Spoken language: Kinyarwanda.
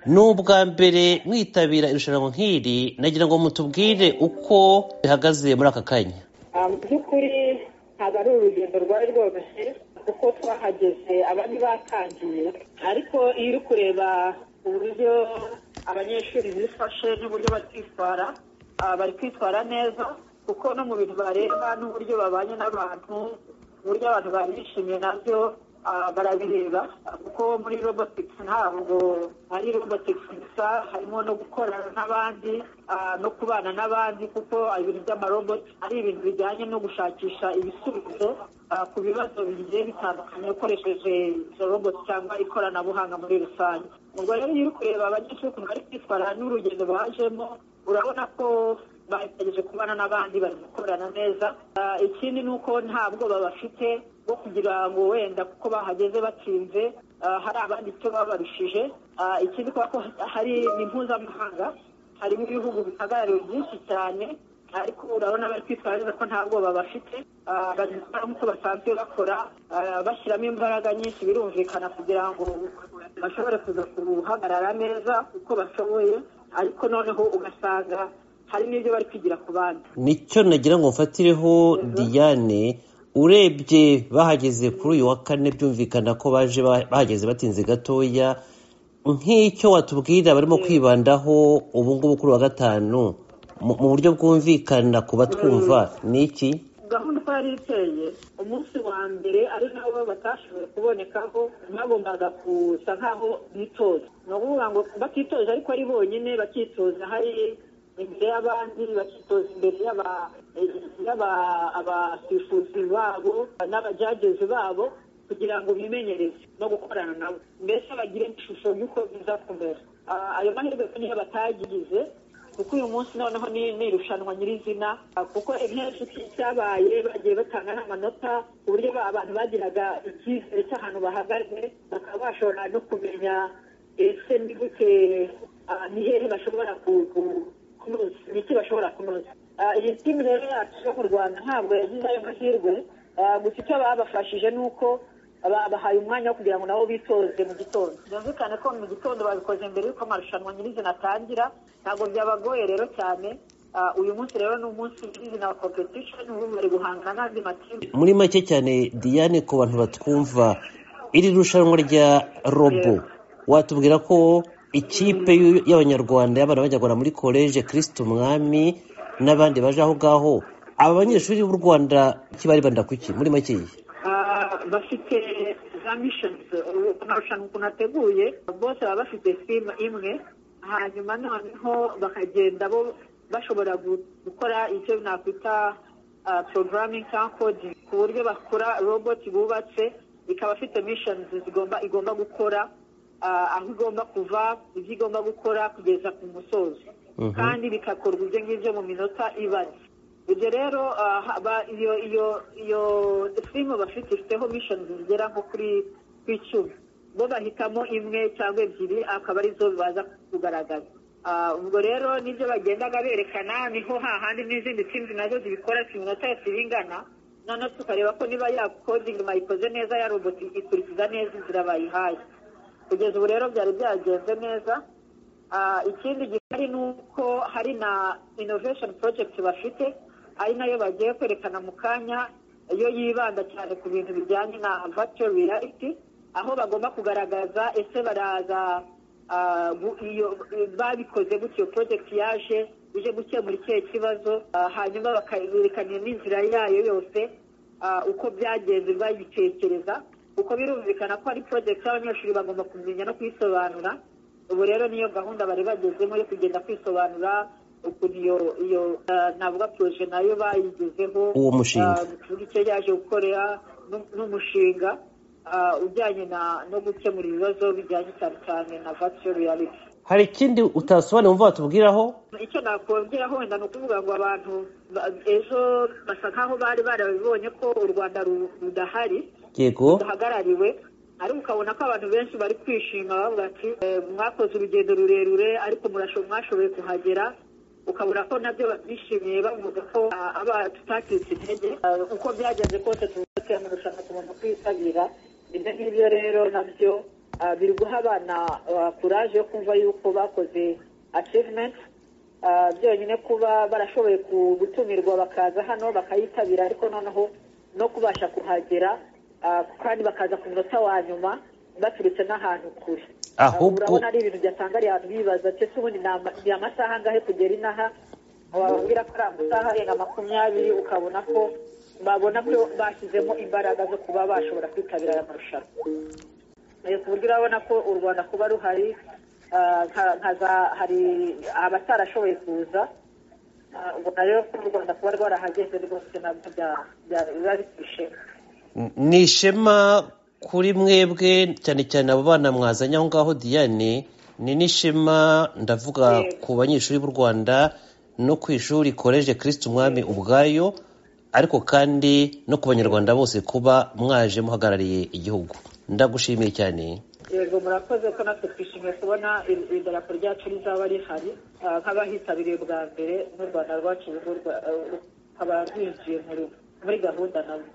ni ubwa mbere mwitabira irushanwa nk'iri nagira ngo mutubwire uko bihagaze muri aka kanya mu by'ukuri ntabwo ari urugendo rwari rworoshye kuko twahageze abandi batangiye ariko iyo uri kureba uburyo abanyeshuri bifashe n'uburyo bari kwitwara bari kwitwara neza kuko no mu bintu bareba n'uburyo babanye n'abantu uburyo abantu bari bishimiye nabyo barabireba kuko muri robotiki ntabwo ari robotiki gusa harimo no gukorana n'abandi no kubana n'abandi kuko ibintu by'amaroboti ari ibintu bijyanye no gushakisha ibisubizo ku bibazo bigiye bitandukanye ukoresheje izo roboti cyangwa ikoranabuhanga muri rusange ubwo rero iyo uri kureba abanyeshuri ukuntu bari kwitwara n'urugendo bajemo urabona ko bagerageje kubana n'abandi bari gukorana neza ikindi ni uko nta bwoba bafite bwo kugira ngo wenda kuko bahageze batinze hari abandi icyo babarushije ikindi kubera ko hari ni mpuzamahanga harimo ibihugu bihagarariwe byinshi cyane ariko urabona bari kwitwara neza ko nta bwoba bafite bari gukora nk'uko basanzwe bakora bashyiramo imbaraga nyinshi birumvikana kugira ngo bashobore kuza kuhagarara neza uko bashoboye ariko noneho ugasanga hari n'ibyo bari kwigira ku bandi nicyo nagira ngo mfatireho diane urebye bahageze kuri uyu wa kane byumvikana ko baje bahageze batinze gatoya nk'icyo watubwira barimo kwibandaho ubu ngubu kuri wa gatanu mu buryo bwumvikana ku batwumva ni iki gahunda uko yari iteye umunsi wa mbere ari nabo batashoboye kubonekaho bagombaga gusa nk'aho bitoza ni ukuvuga ngo batitoza ariko ari bonyine bakitoza hari imbere y'abandi bakitoza imbere y'abasifuzi babo n'abajagezi babo kugira ngo bimenyereze no gukorana nabo mbese bagire ishusho y'uko biza kumera ayo mahirwe niyo batagize kuko uyu munsi noneho ni irushanwa nyirizina kuko inteko cyabaye bagiye batanga n'amanota ku buryo abantu bagiraga icyizere cy'ahantu bahagaze bakaba bashobora no kumenya ese ni gute ni hehe bashobora kunoza ni iki bashobora kunoza iyi timu rero yacu yo mu rwanda ntabwo yagize ayo mahirwe gusa icyo babafashije ni uko babahaye umwanya wo kugira ngo nabo bitoze mu gitondo byumvikane ko mu gitondo babikoze mbere y'uko amarushanwa nyirizina atangira ntabwo byabagoye rero cyane uyu munsi rero ni umunsi nyirizina wa kompetishoni ubu bari guhangana n'andi matimu muri make cyane diane ku bantu batwumva iri rushanwa rya robo watubwira ko ikipe y'abanyarwanda y'abana b'abanyarwanda muri koleje kirisiti umwami n'abandi baje aho ngaho aba banyeshuri b'u rwanda kiba banda kuki muri make bafite za mishonizi amarushanwa ukuntu ateguye bose baba bafite simu imwe hanyuma noneho bakagenda bo bashobora gukora icyo nakwita porogaramingi cyangwa kodi ku buryo bakora roboti bubatse ikaba afite mishonizi zigomba igomba gukora aho igomba kuva ibyo igomba gukora kugeza ku musozo kandi bigakorwa ibyo ngibyo mu minota ibaze ibyo rero iyo iyo iyo simu bafite ifiteho mishoni zigera nko kuri icumi bo bahitamo imwe cyangwa ebyiri akaba arizo baza kugaragaza ubwo rero nibyo bagendaga berekana niho hahandi n'izindi simu nazo zibikora ku minota yose iba ingana noneho tukareba ko niba yakodingi bayikoze neza ya roboti ikurikiza neza inzira bayihaye kugeza ubu rero byari byagenze neza ikindi gihari ni uko hari na inovesheni porojegiti bafite ari nayo bagiye kwerekana mu kanya iyo yibanda cyane ku bintu bijyanye na vato reality aho bagomba kugaragaza ese baraza babikoze gutyo porojegiti yaje ije gukemura ikihe kibazo hanyuma bakayerekanira n'inzira yayo yose uko byagenze bayitekereza kuko birumvikana ko ari porojegiti y'abanyeshuri bagomba kumenya no kuyisobanura ubu rero niyo gahunda bari bagezemo yo kugenda kwisobanura ukuntu iyo iyo navuga poroje nayo bayigezeho uwo mushinga icyo yaje gukorera n'umushinga ujyanye no gukemura ibibazo bijyanye cyane cyane na vato reality hari ikindi utasobanura wumva watubwiraho icyo nakongeraho wenda ni ukuvuga ngo abantu ejo basa nkaho bari barabibonye ko u rwanda rudahari yego rudahagarariwe ariko ukabona ko abantu benshi bari kwishima bavuga ati mwakoze urugendo rurerure ariko mwashoboye kuhagera ukabona ko nabyo bishimiye bavuga ko tutacitse intege uko byagenze kose tuba dufite amarushanwa tugomba kwitabira ibyo ngibyo rero nabyo ah, biri guha abana ah, kuraje yo kumva yuko bakoze achivumenti byonyine kuba barashoboye ku- gutumirwa bakaza hano bakayitabira ariko noneho no kubasha kuhagera ah, kandi bakaza ku munota wa nyuma baturutse n'ahantu kure Ahubwo- Ah, urabona ari ibintu byasanga abantu bibaza ati ese ubundi ni ama- ni amasaha angahe kugera inaha wababwira ko ari amasaha arenga makumyabiri ukabona ko babona ko bashyizemo imbaraga zo kuba bashobora kwitabira aya marushanwa Eh, ku buryo urabona ko u rwanda kuba ruhari ah, nka- nka za- hari abatarashoboye kuza Ah, ubona rero ko u rwanda kuba rwarahageze rwose nabyo bya- bya- biba bifishe ni ishema kuri mwebwe cyane cyane abo bana mwazanye aho ngaho diane ni n'ishema ndavuga Yego. ku banyeshuri b'u rwanda no ku ishuri koleje kirisiti umwami ubwayo ariko kandi no ku banyarwanda bose kuba mwaje muhagarariye igihugu ndagushimiye cyane yego murakoze ko natwe twishimiye kubona iri- idarapo ryacu rizaba rihari Ah, nk'abahitabiriye bwa mbere n'u rwanda rwacu ruba rwa- eh, rukaba rwinjiye muri muri gahunda nabo